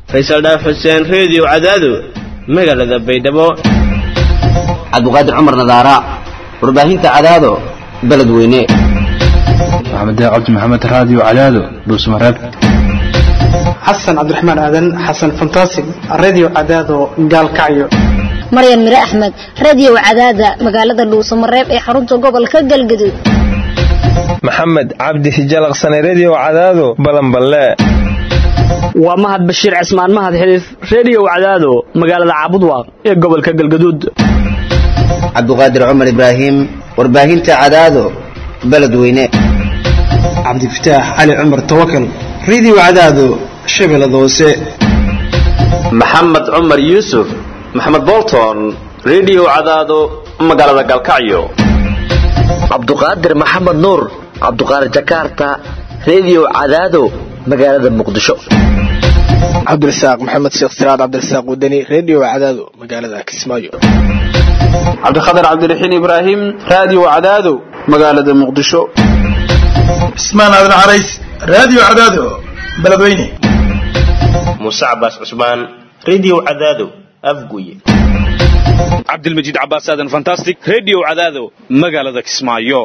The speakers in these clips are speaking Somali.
faysal dhaaf xuseen reediyo cadaado magaalada baydhabo cabdiqaadir cumar nadaara warbaahinta cadaado beledweyne maxamed cabdi maxamed raadiyo cadaado dhuusmareeb xasan cabdiraxmaan aadan xasan fantasig radio cadaado gaalkacyo maryan mire axmed radio cadaada magaalada dhuusamareeb ee xarunta gobolka galgaduud maxamed cabdi hijalaqsane redio cadaado balanballe waa mahad bashiir cismaan mahad xiliif redio cadaado magaalada caabudwaaq ee gobolka galgaduud cabdiqaadir cumar ibraahim warbaahinta cadaado beledweyne cabdifataax cali cumar tawakal radio cadaado shabeellada hoose maxamed cumar yuusuf maxamed bolton redio cadaado magaalada galkacyo cabduqaadir maxamed nuur cabduqaadir jakarta redio cadaado magaalada muqdisho cabdirasaaq maxamed sheekh siraad cabdirasaaq wadani redio cadaado magaalada kismaayo cabdikhatar cabdiraxiin ibraahim radio cadaado magaalada muqdisho cismaan aadan carays radio cadaado beledweyne muuse cabaas cusmaan redio cadaado afguye cabdilmajiid cabaas aadan fantastic redio cadaado magaalada kismaayo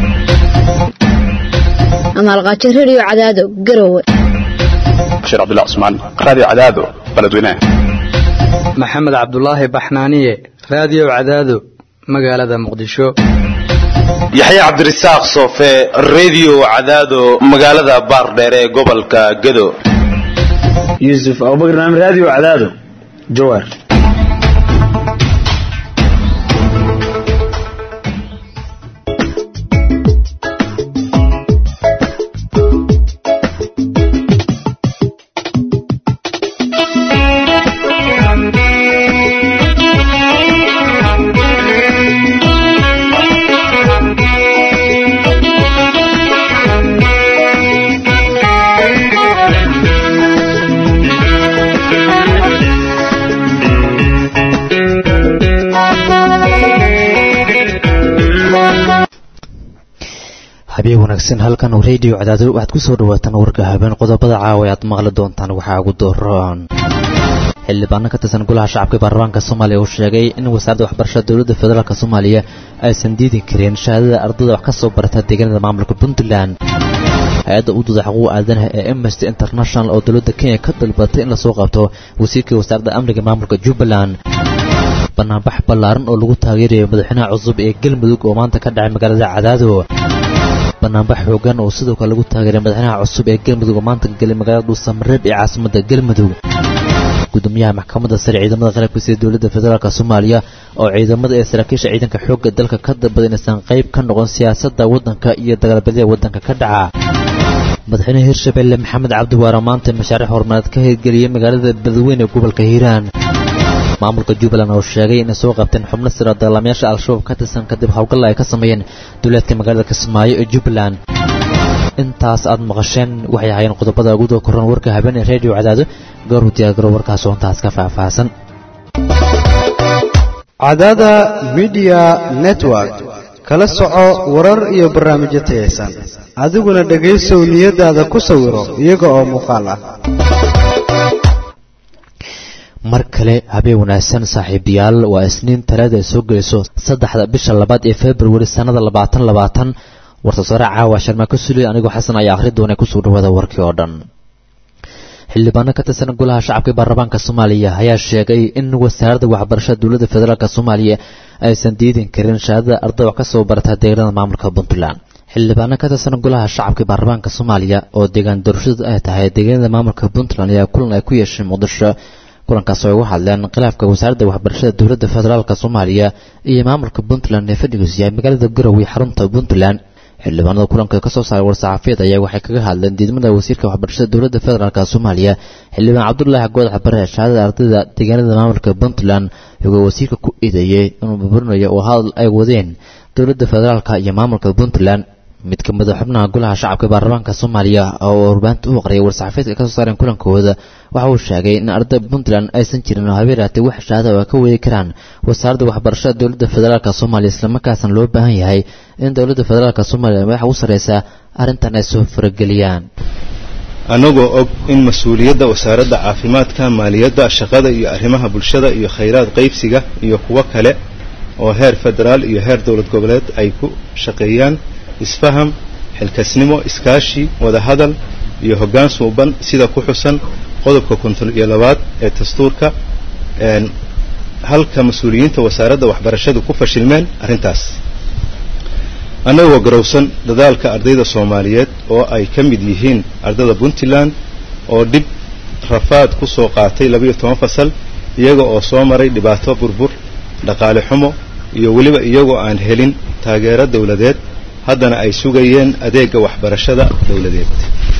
amaalqaajo redio cadaado garowe bashiir cabdullah cusmaan radio cadaado beledweyne maxamed cabdulaahi baxnaaniye radio cadaado magaalada muqdisho yaxya cabdirasaaq soofe redio cadaado magaalada baardheer ee gobolka gado yuusuf abubakar naam radio cadaado jawaar habeen wanaagsan halkan radio cadaado waxaad ku soo dhawaataan warka habeen qodobada caawa aad maqli doontaan waxaa ugu dooran xildhibaano ka tirsan golaha shacabka baarlamaanka soomaaliya uu sheegay in wasaaradda waxbarashada dowladda federaalk soomaaliya aysan diidi karin shahaadada ardada wax ka soo barata deegaanada maamulka puntland hay-adda u dooda xuquuq aadanaha ee amnesty international oo dowladda kenya ka dalbatay in lasoo qabto wasiirkii wasaaradda amniga maamulka jubbaland banaanbax ballaaran oo lagu taageerayo madaxweynaha cusub ee galmudug oo maanta ka dhacay magaalada cadaado banaanbax xoogan oo sidoo kale lagu taageeray madaxweynaha cusub ee galmudug oo maanta galay magaalada dhuusamareeb ee caasimada galmudug gudoomiyaha maxkamadda sare ciidamada qalabka sida dowladda federaalk soomaaliya oo ciidamada ee saraakiisha ciidanka xoogga dalka ka dalbada inaysan qayb ka noqon siyaasadda waddanka iyo dagaalbadyada waddanka ka dhaca madaxweynaha hirshabelle maxamed cabdiwaara maanta mashaariix horumareed ka hirgeliyey magaalada badweyne ee gobolka hiiraan maamulka jubbaland oo sheegay inay soo qabteen xubno sira dagaalamayaasha al-shabaab ka tirsan kadib howlgalla ay ka sameeyeen duleedka magaalada kismaayo ee jubbaland intaas aad maqasheen waxay ahaayeen qodobada ugu doo koran warka habeen ee redio cadaado goorhu diyaargaro warkaas oo intaas ka faahfaahsan cadaada midiya network kala soco warar iyo barnaamijyo tayaysan adiguna dhegaysow niyadaada ku sawiro iyaga oo muuqaal ah mar kale habeen wanaagsan saaxiibayaal waa isniin talaada ay soo gelayso saddexda bisha labaad ee februari sannada labaatan labaatan warsasaare caawa sharmaa ka suliy anigoo xasan ayaa akhri doona kusoo dhawaada warkii oo dhan xildhibaano ka tirsan golaha shacabka baarlamaanka soomaaliya ayaa sheegay in wasaaradda waxbarashada dowladda federaalk soomaaliya aysan diidin karin shahaadada ardada wax ka soo barata deegaanada maamulka puntland xildhibaano ka tirsan golaha shacabka baarlamaanka soomaaliya oo deegaan doorashadu ay tahay deegaanada maamulka puntland ayaa kulan ay ku yeeshay muqdisho kulankaas oo ay uga hadleen khilaafka wasaaradda waxbarashada dowladda federaalk soomaaliya iyo maamulka puntland ee fadhigiisu yahay magaalada garowe xarunta puntland xildhibaanada kulanka ka soo saaray war-saxaafiyad ayaa waxay kaga hadleen diidmada wasiirka waxbarashada dowladda federaalk soomaaliya xildhibaan cabdulaahi goodax bare shahaadada ardayda deegaanada maamulka puntland iyagoo wasiirka ku eedeeyey inuu burburinayo oo hadal ay wadeen dowladda federaalk iyo maamulka puntland mid ka mida xubnaha golaha shacabka baarlamaanka soomaaliya oo warbaahinta u aqriyay war-saxaafeedka ka soo saareen kulankooda waxa uu sheegay in ardayda puntland aysan jirin oo habeeraatay wax shahaada oo ay ka weegi karaan wasaaradda waxbarashada dowladda federaalk soomaaliya islamarkaasna loo baahan yahay in dowladda federaalk soomaaliya madaxa u sarreysa arrintan ay soo farageliyaan annagoo og in mas-uuliyadda wasaaradda caafimaadka maaliyadda shaqada iyo arrimaha bulshada iyo khayraad qaybsiga iyo kuwo kale oo heer federaal iyo heer dowlad goboleed ay ku shaqeeyaan isfaham xilkasnimo iskaashi wadahadal iyo hoggaan suuban sida ku xusan qodobka konton iyo labaad ee dastuurka halka mas-uuliyiinta wasaaradda waxbarashadu ku fashilmeen arrintaas annagoo garowsan dadaalka ardayda soomaaliyeed oo ay ka mid yihiin ardayda puntland oo dhib rafaad ku soo qaatay labayo toban fasal iyaga oo soo maray dhibaato burbur dhaqaale xumo iyo weliba iyagoo aan helin taageero dawladeed haddana ay sugayeen adeegga waxbarashada dawladeed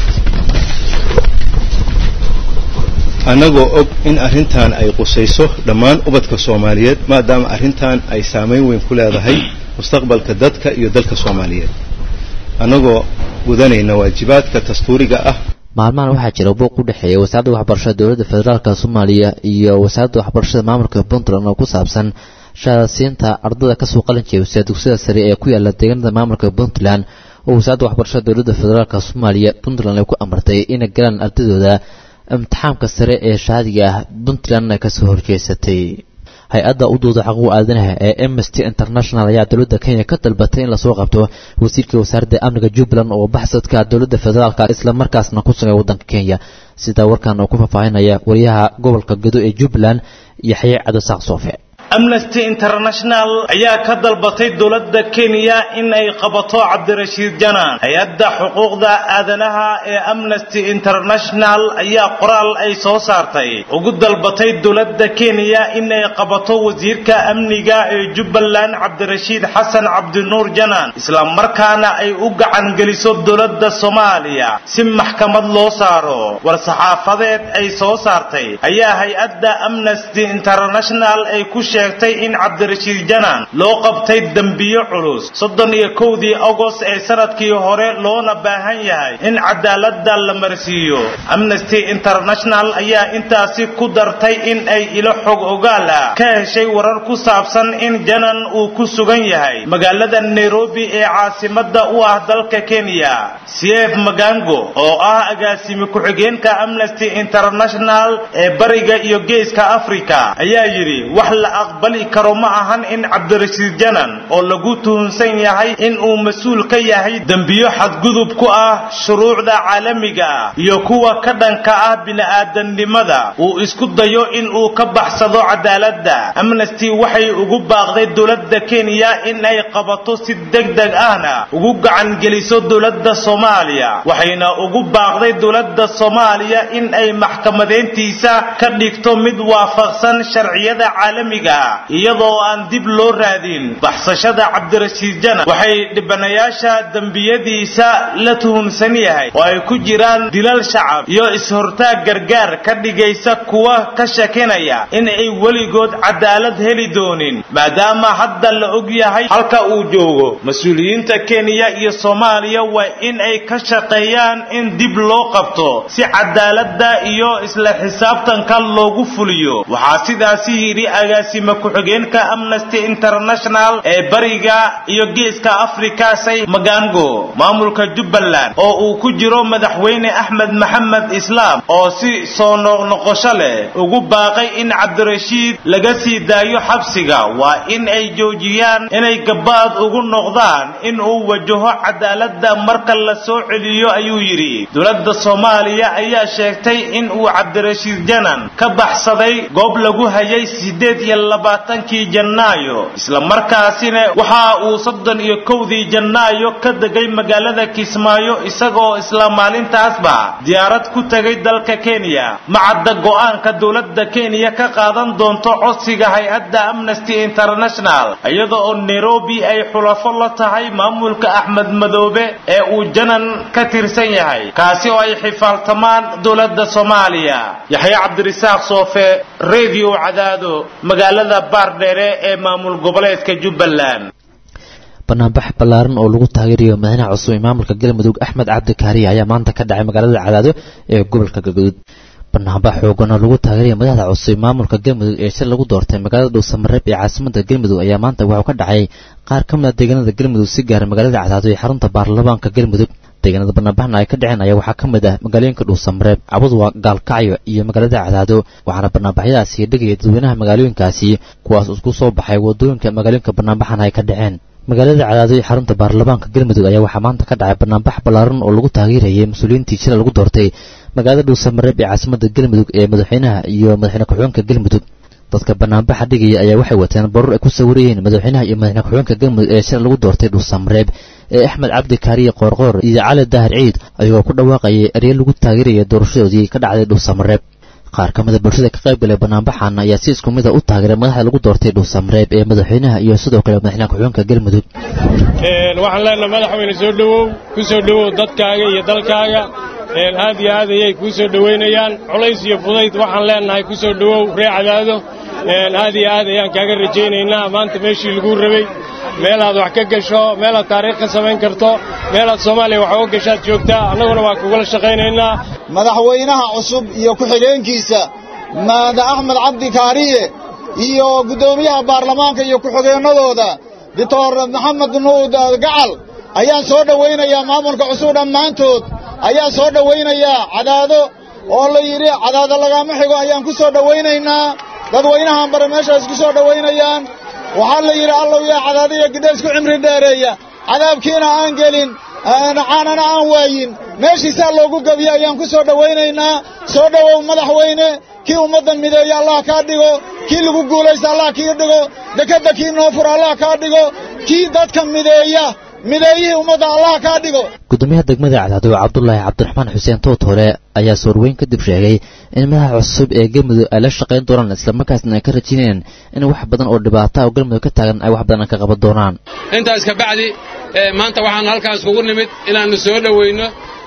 annagoo og in arrintan ay qusayso dhammaan ubadka soomaaliyeed maadaama arrintan ay saamayn weyn ku leedahay mustaqbalka dadka iyo dalka soomaaliyeed annagoo gudanayna waajibaadka dastuuriga ah maalmahan waxaa jira buuq u dhexeeya wasaaradda waxbarashada dowladda federaalka soomaaliya iyo wasaaradda waxbarashada maamulka puntland oo ku saabsan shahaadasiinta ardada kasoo qalin jeebisa dugsiyada sare ee ku yaala deegaanada maamulka puntland oo wasaaradda waxbarashada dowladda federaalka soomaaliya puntland ay ku amartay inay galaan ardadooda imtixaamka sare ee shahaadiga ah puntlandna kasoo horjeesatay hay-adda u duuda xaquuq aadanaha ee amnesty international ayaa dowladda kenya ka dalbatay in lasoo qabto wasiirka wasaaradda amniga jubbaland oo baxsadka dowladda federaalka islamarkaasna ku sugay waddanka kenya sida warkan oo ku faahfaahinaya wariyaha gobolka gado ee jubbaland yaxye cadasaaq soofe amnesty international ayaa ka dalbatay dowladda kenya in ay qabato cabdirashiid janaan hay-adda xuquuqda aadanaha ee amnesty international ayaa qoraal ay soo saartay ugu dalbatay dowladda kenya in ay qabato wasiirka amniga ee jubbaland cabdirashiid xasan cabdinuur janaan islamarkaana ay u gacan geliso dowladda soomaaliya si maxkamad loo saaro war-saxaafadeed ay soo saartay ayaa hay-adda amnesty international ay ku sheegtay in cabdirashiid janaan loo qabtay dembiyo culus soddon iyo kowdii agost ee sanadkii hore loona baahan yahay in cadaaladda la marsiiyo amnesty international ayaa intaasi ku dartay in ay ilo xog ogaal ah ka heshay warar ku saabsan in janaan uu ku sugan yahay magaalada nairobi ee caasimada u ah dalka kenya cf magango oo ah agaasimi ku-xigeenka amnesty international ee bariga iyo geeska africa ayaa yidhi wax la aqbali karo ma ahan in cabdirashiid janan oo lagu tuhunsan yahay in uu mas-uul ka yahay dembiyo xadgudub ku ah shuruucda caalamiga ah iyo kuwa ka dhanka ah bini'aadanimada uu isku dayo in uu ka baxsado cadaaladda amnesty waxay ugu baaqday dowladda kenya in ay qabato si degdeg ahna ugu gacan geliso dowladda soomaaliya waxayna ugu baaqday dowladda soomaaliya in ay maxkamadeyntiisa ka dhigto mid waafaqsan sharciyada caalamiga iyadoo aan dib loo raadin baxsashada cabdirashiid janan waxay dhibanayaasha dembiyadiisa la tuhunsan yahay oo ay ku jiraan dilal shacab iyo is-hortaag gargaar ka dhigaysa kuwa ka shakinaya in ay weligood cadaalad heli doonin maadaama hadda la og yahay halka uu joogo mas-uuliyiinta kenya iyo soomaaliya waa in ay ka shaqeeyaan in dib loo qabto si cadaaladda iyo isla xisaabtanka loogu fuliyo waxaa sidaasi yidhi agaasima ku-xigeenka amnesty international ee bariga iyo geeska afrika say magango maamulka jubbaland oo uu ku jiro madaxweyne axmed maxamed islaam oo si soo noqnoqosho leh ugu baaqay in cabdirashiid laga sii daayo xabsiga waa in ay joojiyaan inay gabaad ugu noqdaan in uu wajaho cadaaladda marka la soo celiyo ayuu yidhi dowladda soomaaliya ayaa sheegtay in uu cabdirashiid janan ka baxsaday goob lagu hayay sideed iyo labaatankii janaayo islamarkaasina waxa uu soddon iyo kowdii janaayo ka degay magaalada kismaayo isagoo isla maalintaasba diyaarad ku tegay dalka kenya macadda go'aanka dowladda kenya ka qaadan doonto codsiga hay-adda amnesty international iyada oo nairobi ay xulafo la tahay maamulka axmed madoobe ee uu janan ka tirsan yahay kaasi oo ay xifaaltamaan dowladda soomaaliya yaxye cabdirisaaq soofe radio cadaado magaalada baardheere ee maamul goboleedka jubbaland banaanbax ballaaran oo lagu taageerayo madaxweynaha cusub ee maamulka galmudug axmed cabdi kaariye ayaa maanta ka dhacay magaalada cadaado ee gobolka galgaduud banaanbax xoogan oo lagu taageeraya madaxda cusub ee maamulka galmudug ee shir lagu doortay magaalada dhuusamareeb ee caasimada galmudug ayaa maanta wuxuu ka dhacay qaar ka mid a deegaanada galmudug si gaara magaalada cadaado ee xarunta baarlamaanka galmudug deegaanada banaanbaxna ay ka dhaceen ayaa waxaa ka mid ah magaalooyinka dhuusamareeb cabudwa gaalkacyo iyo magaalada cadaado waxaana banaanbaxyadaasi dhegaya dadweynaha magaalooyinkaasi kuwaas isku soo baxay wadooyinka magaalooyinka banaanbaxana ay ka dhaceen magaalada cadaado ee xarunta baarlamaanka galmudug ayaa waxaa maanta ka dhacay banaanbax ballaaran oo lagu taageerayay mas-uuliyiintii jila lagu doortay magaalada dhuusamareeb ee caasimada galmudug ee madaxweynaha iyo madaxweyne ku-xigeenka galmudug dadka banaanbaxa dhigaya ayaa waxay wateen baruur ay ku sawirayeen madaxweynaha iyo madaxweyne ku-xigeenka galmudug ee shalay lagu doortay dhuusamareeb ee axmed cabdi kaariye qoorqoor iyo cali daahir ciid ayagoo ku dhawaaqayay erye lagu taageeraya doorashadoodii ka dhacday dhuusamareeb qaar ka mida bulshada ka qayb galay banaanbaxan ayaa si isku mida u taageeray madaxda lagu doortay dhuusamareeb ee madaxweynaha iyo sidoo kale madaxweyne ku-xigeenka galmudug waxaan leenahay madaxweyne soo dhowow ku soo dhowow dadkaaga iyo dalkaaga aad iyo aad ayay kuu soo dhowaynayaan culays iyo fudayd waxaan leenahay ku soo dhowow ree cadaado aad iyo aad ayaan kaaga rajaynaynaa maanta meeshii laguu rabay meelaad wax ka gasho meelaad taariikh ka samayn karto meelaad soomaaliya wax uga gashaad joogtaa annaguna waa kugula shaqaynaynaa madaxweynaha cusub iyo ku-xigeenkiisa maada axmed cabdi kaariye iyo guddoomiyaha baarlamaanka iyo ku-xigeennadooda doctor maxamed nuud gacal ayaan soo dhowaynayaa maamulka cusub dhammaantood ayaan soo dhowaynayaa cadaado oo la yidhi cadaado lagaama xigo ayaan ku soo dhowaynaynaa dadweynahan bare meeshaas ku soo dhowaynayaan waxaa la yidhi allow yaa cadaadaya gidha isku cimri dheereeya cadaabkiina aan gelin caanana aan waayin meeshiisaa loogu gebiye ayaan ku soo dhowaynaynaa soo dhowow madaxweyne kii ummadda mideeya allah kaa dhigo kii lagu guulaysta allah kii dhigo dekedda kii noo fura allah kaa dhigo kii dadka mideeya mideeyihii ummadda allah kaa dhigo gudoomiyaha degmada cadaado cabdulaahi cabdiraxmaan xuseen tootole ayaa soorweyn kadib sheegay in madaxa cusub ee galmudug ay la shaqayn doonaan islamarkaasna ay ka rajaynayaan in wax badan oo dhibaata oo galmudug ka taagan ay wax badan ka qaban doonaan intaas ka bacdi maanta waxaan halkaas kugu nimid inaannu soo dhowayno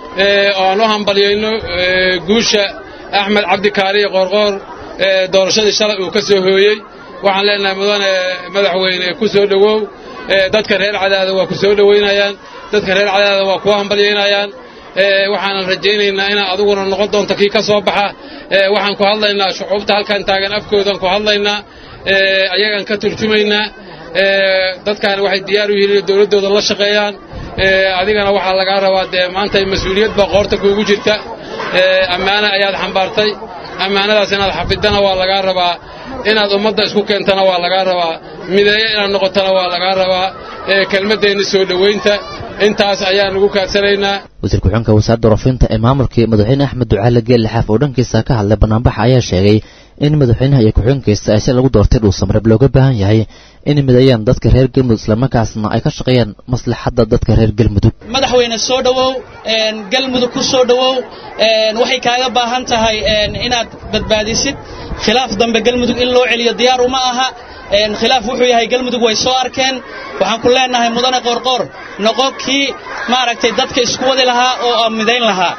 oo aan u hambalyayno guusha axmed cabdikaariye qoorqoor doorashadii shalay uu ka soo hooyey waxaan leenahay mudane madaxweyne ku soo dhowow dadka reer cadaada waa ku soo dhowaynayaan dadka reer cadaada waa kuwa hambalyaynayaan waxaanan rajaynaynaa inaad adiguna noqon doonto kii ka soo baxa waxaan ku hadlaynaa shucuubta halkan taagan afkoodan ku hadlaynaa ayagaan ka turjumaynaa dadkaani waxay diyaar u yihiin inay dowladdooda la shaqeeyaan adigana waxaa lagaa rabaa dee maanta mas-uuliyad baa qoorta kuugu jirta ammaano ayaad xambaartay ammaanadaas inaad xafidana waa lagaa rabaa inaad ummadda isku keentana waa lagaa rabaa mideeyo inaad noqotana waa lagaa rabaa kelmaddeenna soo dhowaynta intaas ayaan ugu kaadsanaynaa wasiir ku-xigeenka wasaaradda warfinta ee maamulkii madaxweyne axmed ducaale geelle xaaf oo dhankiisa ka hadlay banaanbaxa ayaa sheegay in madaxweynaha iyo ku-xigeenkiisa ay si lagu doortay dhuusamareeb looga baahan yahay inay mideeyaan dadka reer galmudug islamarkaasna ay ka shaqeeyaan maslaxadda dadka reer galmudug madaxweyne soo dhowow galmudug ku soo dhowow waxay kaaga baahan tahay inaad badbaadisid khilaaf dambe galmudug in loo celiyo diyaar uma aha khilaaf wuxuu yahay galmudug way soo arkeen waxaan ku leenahay mudane qoorqoor noqo kii maaragtay dadka isku wadi lahaa oo midayn lahaa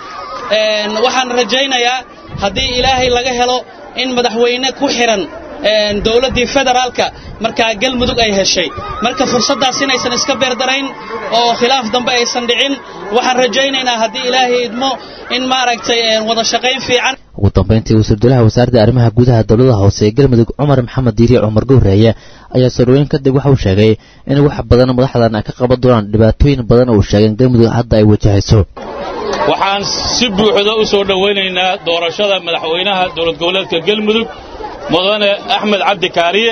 waxaan rajaynayaa haddii ilaahay laga helo in madaxweyne ku xihan dowladdii federaalka markaa galmudug ay heshay marka fursaddaas inaysan iska beerdarayn oo khilaaf dambe aysan dhicin waxaan rajaynaynaa haddii ilaahay idmo in maaragtay wada shaqayn fiican ugu dambayntii wasiir dowlaha wasaaradda arrimaha gudaha dowladaha hoose ee galmudug cumar maxamed diiriye cumar gowreeye ayaa soorweyn kadib waxa uu sheegay in wax badan madaxdan ay ka qaban doonaan dhibaatooyin badan oo uu sheegay in galmudug hadda ay wajahayso waxaan si buuxda u soo dhowaynaynaa doorashada madaxweynaha dowlad goboleedka galmudug mudane axmed cabdi kaariye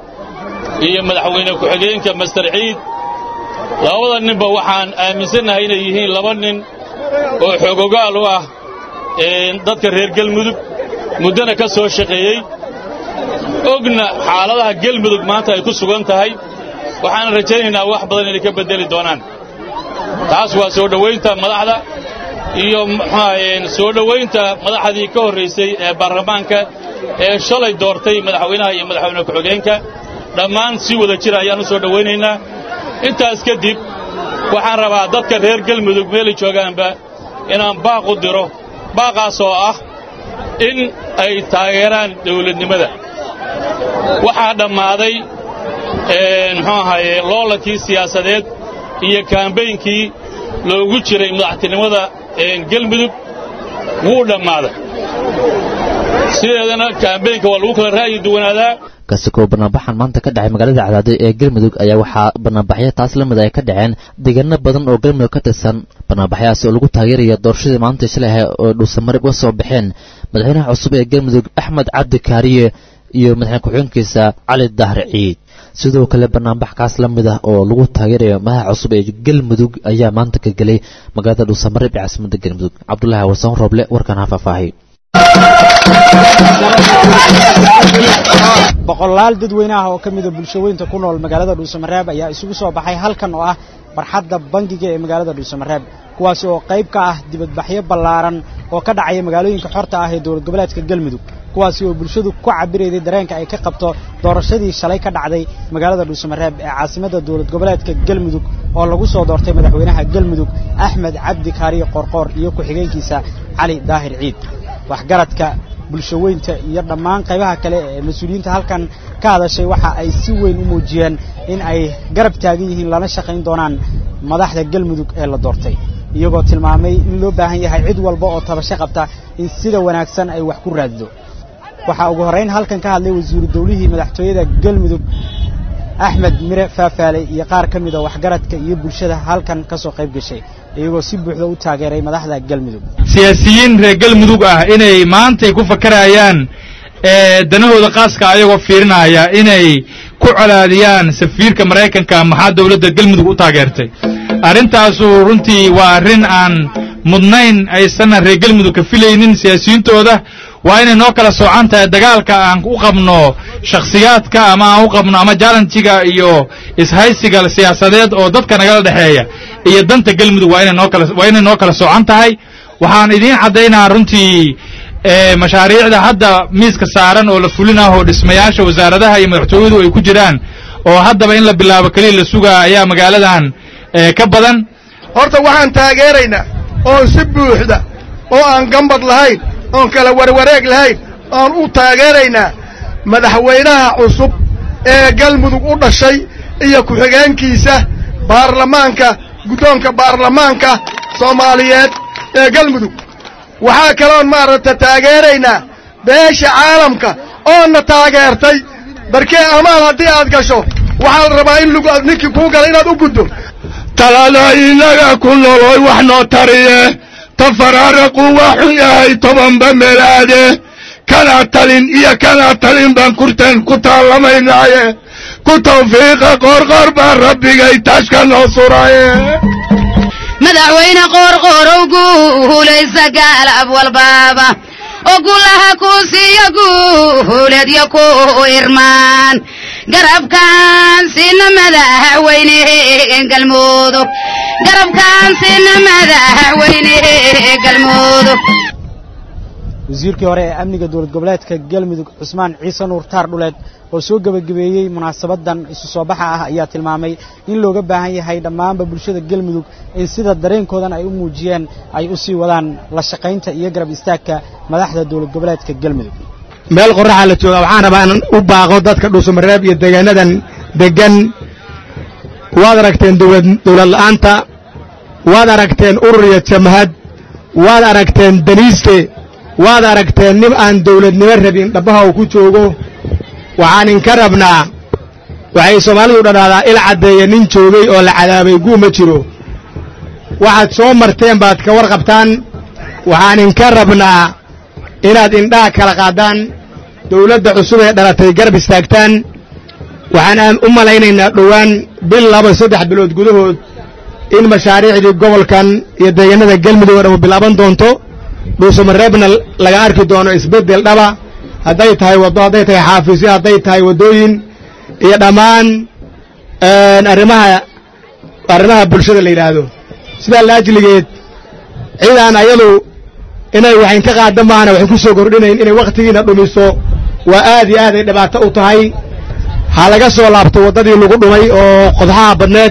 iyo madaxweyne ku-xigeenka master ciid labada ninba waxaan aaminsannahay inay yihiin laba nin oo xoogogaal u ah dadka reer galmudug muddana ka soo shaqeeyey ogna xaaladaha galmudug maanta ay ku sugan tahay waxaan rajaynaynaa wax badan inay ka beddeli doonaan taas waa soo dhowaynta madaxda iyo muxuahaye soo dhowaynta madaxdii ka horraysay ee baarlamaanka ee shalay doortay madaxweynaha iyo madaxweyne ku-xigeenka dhammaan si wada jira ayaan u soo dhowaynaynaa intaas kadib waxaan rabaa dadka reer galmudug meelay joogaanba inaan baaq u diro baaqaas oo ah in ay taageeraan dawladnimada waxaa dhammaaday muxuu ahaye loolankii siyaasadeed iyo kaambaynkii loogu jiray madaxtinimada galmudug wuu dhammaaday sideedana kaambeynka waa lagu kala ra'yi duwanaadaa kasakoo banaanbaxan maanta ka dhacay magaalada cadaado ee galmudug ayaa waxaa banaanbaxyo taas la mid ay ka dhaceen deegaano badan oo galmudug ka tirsan banaanbaxyahaas oo lagu taageeraya doorashadii maanta shalay oo dhuusamarib uga soo baxeen madaxweynaha cusub ee galmudug axmed cabdi kaariye iyo madaxweyne ku-xigeenkiisa cali dahar ciid sidoo kale banaanbax kaas la mid ah oo lagu taageerayo madaxa cusub ee galmudug ayaa maanta ka gelay magaalada dhuusamarib ee caasimadda galmudug cabdulaahi warsan roble warkan ha faahfaahay boqolaal dadweyne ah oo ka mida bulshaweynta ku nool magaalada dhuusamareeb ayaa isugu soo baxay halkan oo ah barxadda bangiga ee magaalada dhuusamareeb kuwaasi oo qayb ka ah dibadbaxyo ballaaran oo ka dhacaya magaalooyinka xorta ah ee dowlad goboleedka galmudug kuwaasi oo bulshadu ku cabirayday dareenka ay ka qabto doorashadii shalay ka dhacday magaalada dhuusamareeb ee caasimadda dowlad goboleedka galmudug oo lagu soo doortay madaxweynaha galmudug axmed cabdi kaariye qorqoor iyo ku-xigeenkiisa cali daahir ciid waxgaradka bulshaweynta iyo dhammaan qaybaha kale ee mas-uuliyiinta halkan ka hadashay waxa ay si weyn u muujiyeen in ay garab taagan yihiin lana shaqayn doonaan madaxda galmudug ee la doortay iyagoo tilmaamay in loo baahan yahay cid walba oo tabasho qabta in sida wanaagsan ay wax ku raadido waxaa ugu horrayn halkan ka hadlay wasiiru dawlihii madaxtooyada galmudug axmed mire faafaale iyo qaar ka mida waxgaradka iyo bulshada halkan ka soo qayb gashay iyagoo si buuxda u taageeray madaxda galmudug siyaasiyiin reer galmudug ah inay maantay ku fakarayaan danahooda khaaska ayagoo fiirinaya inay ku colaadiyaan safiirka maraykanka maxaa dowladda galmudug u taageertay arrintaasu runtii waa arrin aan mudnayn aysanna reer galmudug ka filaynin siyaasiyiintooda waa inay noo kala soocan tahay dagaalka aan u qabno shakhsiyaadka ama aan u qabno ama jalanjiga iyo ishaysiga siyaasadeed oo dadka nagala dhexeeya iyo danta galmudug waa inay noo kala waa inay noo kala soocan tahay waxaan idiin caddaynaa runtii mashaariicda hadda miiska saaran oo la fulin ah oo dhismayaasha wasaaradaha iyo madaxtooyadu ay ku jiraan oo haddaba in la bilaabo keliya la sugaa ayaa magaaladan ka badan horta waxaan taageeraynaa oon si buuxda oo aan gambad lahayn oon kala warwareeg lahayn oon u taageeraynaa madaxweynaha cusub ee galmudug u dhashay iyo ku-xigeenkiisa baarlamaanka guddoonka baarlamaanka soomaaliyeed ee galmudug waxaa kaloon maaragta taageeraynaa beesha caalamka oonna taageertay barkee amaal haddii aad gasho waxaa la rabaa in lug ninkii kuu gala inaad u guddo talada inaga ku noloy wax noo tariye tafaraaraqu waxu yahay tobanba melaade kana talin iyo kana talin baan kurteen ku taallamaynaaye ku tawfiiqa qoorqoor baan rabbigay taashka noo suraye madaxweyne qoorqoorow guulaysa gaalab walbaaba oo gulaha ku siiyo guuleedyo ku irmaan garabkaan sina madaxweyne galmudug garabkaan sina madaxweyne galmudug wasiirkii hore ee amniga dowlad goboleedka galmudug cusmaan ciise nuur taar dhuleed oo soo gebagabeeyey munaasabadan isu soo baxa ah ayaa tilmaamay in looga baahan yahay dhammaanba bulshada galmudug in sida dareenkoodan ay u muujiyeen ay u sii wadaan la shaqaynta iyo garab istaagka madaxda dowlad goboleedka galmudug meel qorraxaa la jooga waxaan rabaa inaan u baaqo dadka dhuusamareeb iyo deegaanadan deggan waad aragteen dowlad la'aanta waad aragteen urur iyo jamahad waad aragteen daniiste waad aragteen nin aan dawladnimo rabin dhabbaha uu ku joogo waxaan inka rabnaa waxay soomaalidu dhadhaadaa il caddeeya nin joogay oo la cadaabay guu ma jiro waxaad soo marteen baad ka warqabtaan waxaan inka rabnaa inaad indhaha kala qaadaan dawladda cusub ee dhalatay garab istaagtaan waxaan u malaynaynaa dhowaan bil laba saddex bilood gudahood in mashaariicdii gobolkan iyo deegaanada galmudug oo dhan bilaaban doonto dhuusamareebna laga arki doono isbeddel dhaba hadday tahay waddo hadday tahay xaafisyo hadday tahay waddooyin iyo dhammaan arrimaha arrimaha bulshada la yidhaahdo sidaa laajligeed cidaan ayadu inay waxayn ka qaada maahana waxay ku soo kordhinayn inay wakhtigiina dhumiso waa aad iyo aad ay dhibaato u tahay ha laga soo laabto waddadii lagu dhumay oo qodxaha badneed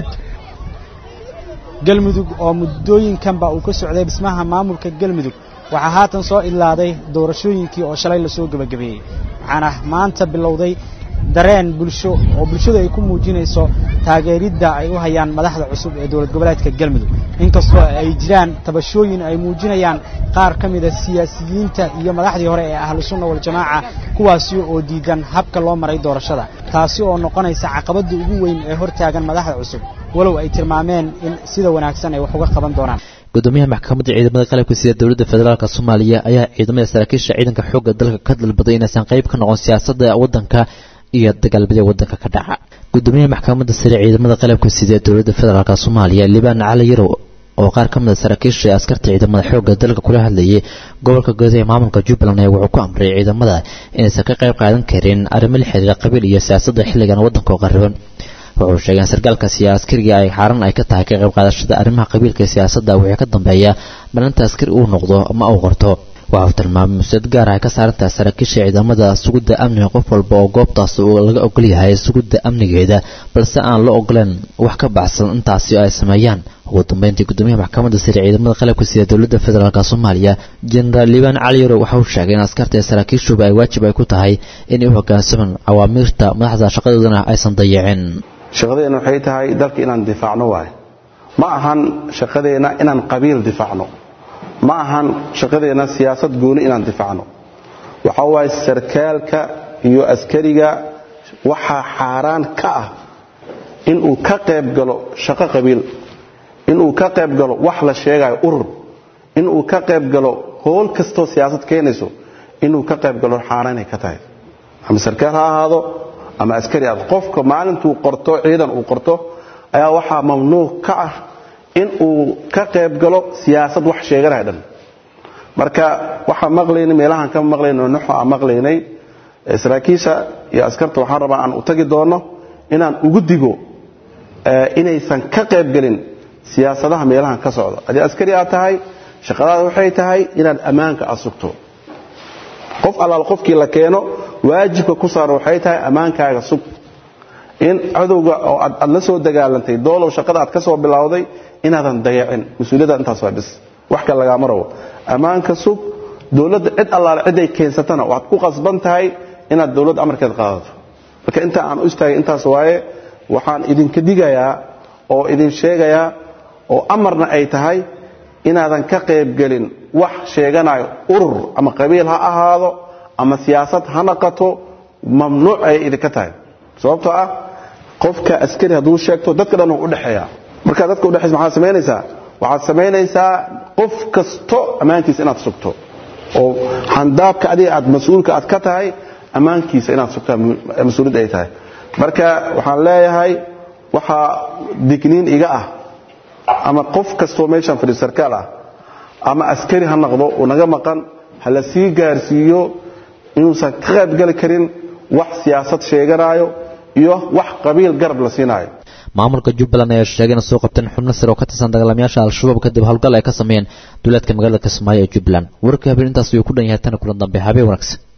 galmudug oo muddooyinkanba uu ka socday dhismaha maamulka galmudug waxaa haatan soo idlaaday doorashooyinkii oo shalay lasoo gebagabeeyey waxaana maanta bilowday dareen bulsho oo bulshadu ay ku muujinayso taageeridda ay u hayaan madaxda cusub ee dowlad goboleedka galmudug inkastoo ay jiraan tabashooyin ay muujinayaan qaar ka mida siyaasiyiinta iyo madaxdii hore ee ahlu sunna waljamaaca kuwaasi oo diidan habka loo maray doorashada taasi oo noqonaysa caqabadda ugu weyn ee hortaagan madaxda cusub walow ay tilmaameen in sida wanaagsan ay wax uga qaban doonaan gudoomiyaha maxkamadda ciidamada qalabka sida dowladda federaalk soomaaliya ayaa ciidamada saraakiisha ciidanka xoogga dalka ka dalbaday inaysan qayb ka noqon siyaasadda waddanka iyo dagaalbadya waddanka ka dhaca gudoomiyaha maxkamadda sare ciidamada qalabka sida dowladda federaalk soomaaliya libaan cali yarow oo qaar ka mida saraakiisha ee askarta ciidamada xoogga dalka kula hadlayay gobolka gudaha ee maamulka jubbaland ayaa wuxuu ku amray ciidamada inaysan ka qayb qaadan karin arrimo la xiriira qabiil iyo siyaasadda xilligan waddanka oo qariban wuxuu sheegay in sarkaalkaasi askariga ay xaaran ay ka tahay ka qayb qaadashada arrimaha qabiilka iyo siyaasadda wixii ka dambeeya malinta askari uu noqdo ama uu qorto waxa uu tilmaamay mas-uuliyad gaar ah ay ka saaran tahay saraakiisha ciidamada sugidda amniga qof walba oo goobtaas uu laga ogol yahay sugidda amnigeeda balse aan la ogoleen wax ka baxsan intaasi ay sameeyaan ugu dambeyntii gudoomiyaha maxkamadda sare ciidamada qalabka sida dowladda federaalk soomaaliya jenaraal liibaan cali yarow waxa uu sheegay in askarta ee saraakiishuba ay waajib ay ku tahay inay u hoggaansamaan awaamiirta madaxda shaqadoodana aysan dayacin shaqadeenna waxay tahay dalka inaan difaacno waaye ma ahan shaqadeenna inaan qabiil difaacno ma ahan shaqadeenna siyaasad gooni inaan difaacno waxa waaye sarkaalka iyo askariga waxaa xaaraan ka ah inuu ka qayb galo shaqo qabiil inuu ka qayb galo wax la sheegayo urur inuu ka qayb galo howl kastoo siyaasad keenayso inuu ka qayb galo xaaraanay ka tahay ama sarkaal ha ahaado ama askari aad qofka maalintuu qorto ciidan uu qorto ayaa waxaa mamnuuc ka ah in uu ka qayb galo siyaasad wax sheeganaya dhan marka waxaan maqlaynay meelahaan ka maqlaynay nuxo aan maqlaynay saraakiisha iyo askarta waxaan rabaa aan u tagi doono inaan ugu digo inaysan ka qayb gelin siyaasadaha meelahan ka socda haddii askari aad tahay shaqadaada waxay tahay inaad ammaanka aad sugto qof allaal qofkii la keeno waajibka ku saaran waxay tahay ammaankaaga sug in cadowga oo aad la soo dagaalantay doolow shaqada aad ka soo bilowday inaadan dayacin mas-uuliyadda intaas waa bis wax kale lagaama rabo ammaanka sug dowladda cid allaale ciday keensatana waxaad ku qasban tahay inaad dowladda amarkeed qaadato marka inta aan u istaagay intaas waaye waxaan idinka digayaa oo idin sheegayaa oo amarna ay tahay inaadan ka qaybgelin wax sheeganayo urur ama qabiil ha ahaado ama siyaasad ha naqato mamnuuc ayay idinka tahay sababtoo ah qofka askari hadduu sheegto dadka dhan u dhexeeya markaa dadka udhexaysa maxaad samaynaysaa waxaad samaynaysaa qof kasto ammaankiisa inaad sugto oo handaabka adiga aad mas-uulka aad ka tahay ammaankiisa inaad sugtaa mas-uuliyad ay tahay marka waxaan leeyahay waxaa digniin iga ah ama qof kastoo meeshaan fadhiyo sarkaal ah ama askari ha noqdo uu naga maqan ha la sii gaarsiiyo inuusan ka qaybgali karin wax siyaasad sheeganaayo iyo wax qabiil garab la siinaayo maamulka jubbaland ayaa sheegay in soo qabteen xubno sare oo ka tirsan dagaalamayaasha al-shabaab kadib howlgal ay ka sameeyeen duulaadka magaalada kismaayo ee jubbaland warka habeen intaas ayuu ku dhan yahay tana kulan dambe habeen wanaagsan